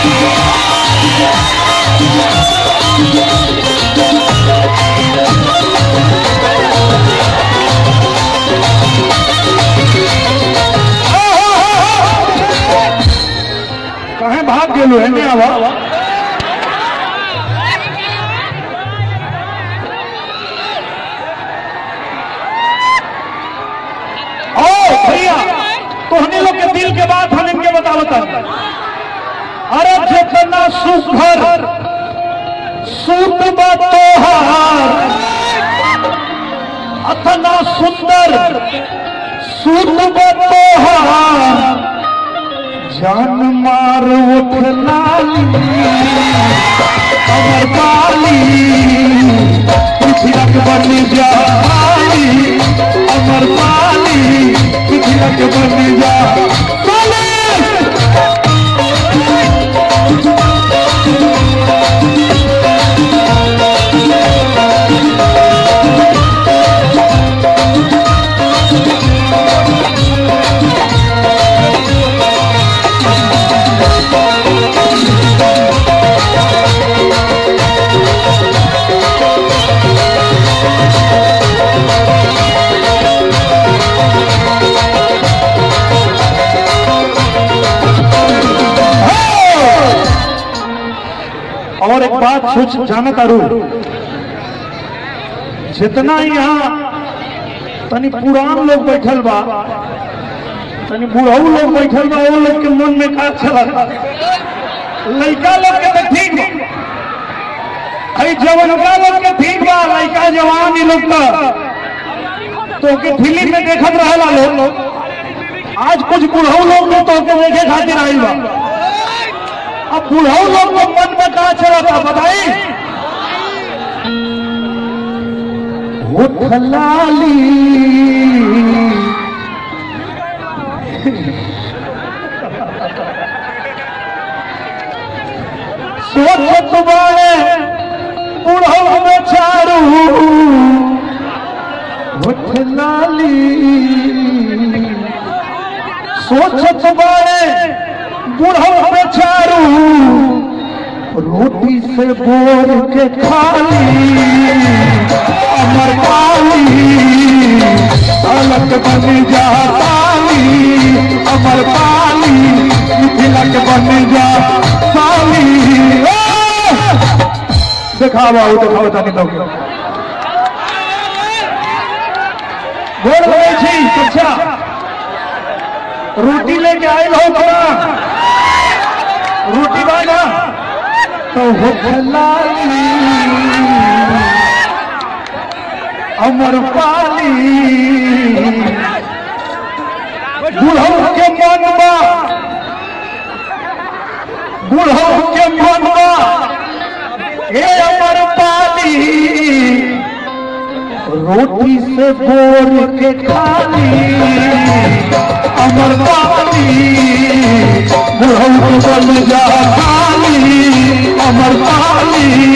कहे भाग गेलू है नहीं आवा ओ भैया तोहने लोग के दिल के बात हम इनके बता बता अरे जितना सुघर सूत तोहार अतना सुंदर सूत तोहार जान मार उठ लाली अमर काली पिछलक बन जा काली अमर काली पिछलक बन जा काली और एक बात सोच जाना तारू जितना यहाँ तनी पुरान लोग बैठल बा तनी बुढ़ऊ लोग बैठल बा वो लोग के मन में का चला लड़का लोग के तो ठीक बा अरे जवानका लोग के ठीक बा लड़का जवान ही लोग का तो के फिल्म में देखत रहला लोग आज कुछ बुढ़ऊ लोग ने तो के देखे खातिर आइल बा अब बुढ़ऊ लोग को मन में कहा चला था बताई होठ लाली सोचत बाड़े बुढ़ऊ में चारू होठ लाली सोचत बाड़े बुढ़ऊ में चारू रोटी से बोर के खाली अमर पाली अलग बन जा पाली अमर पाली तिलक बन जा पाली दिखावा दिखावा तनी तो बोल रहे छी अच्छा रोटी लेके आए हो थोड़ा रोटी बाजा तो हो लाली अमर पाली बुढ़ऊ के मनवा बुढ़ऊ के मनवा हे अमर पाली रोटी से बोर के खाली अमर पाली बुढ़ऊ को बन जा खाली अमर पाली